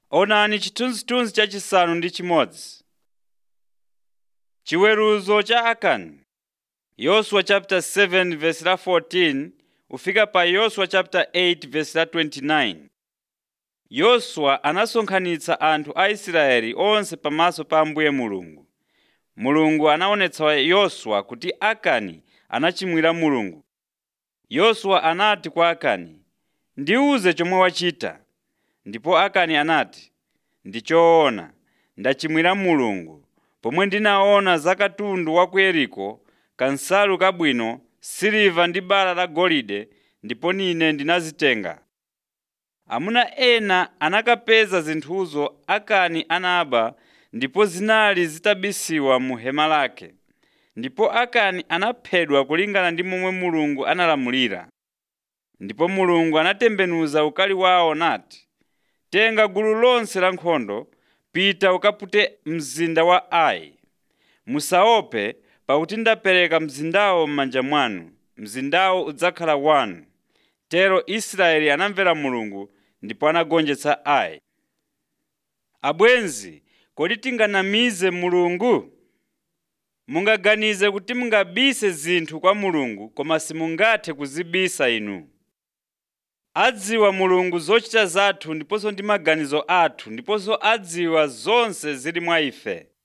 Onani chithunzithunzi chachisanu ndi chimodzi. Chiweruzo cha Akani. Yoswa chapter 7 verse la 14 ufika pa Yoswa chapter 8 verse la 29. Yoswa anasonkhanitsa anthu a Israeli onse pamaso pa Ambuye Mulungu. Mulungu anaonetsa Yoswa kuti Akani anachimwira Mulungu. Yoswa anati kwa Akani, “Ndiwuze chomwe wachita.” Ndipo Akani anati, “Ndi choona, ndachimwira Mulungu, pomwe ndinaona za katundu wa ku Yeriko, kansalu kabwino, siliva ndi bala la golide, ndipo ine ndinazitenga.” Amuna ena anakapeza zinthuzo Akani anaba ndipo zinali zitabisiwa mu hema lake. Ndipo Akani anaphedwa kulingana ndi momwe Mulungu analamulira. Ndipo Mulungu anatembenuza ukali wawo nati, “Tenga gulu lonse la nkhondo, pita ukapute mzinda wa Ai. Musaope, pakuti ndapereka mzindawo m'manja mwanu. Mzindawo udzakhala wanu.” Tero Israeli anamvera Mulungu ndipo anagonjetsa Ai. Abwenzi, kodi tinganamize Mulungu? Mungaganize kuti mungabise zinthu kwa Mulungu koma simungathe kuzibisa inu. Adziwa Mulungu zochita zathu ndiponso ndi maganizo athu ndiponso adziwa zonse zili mwa ife.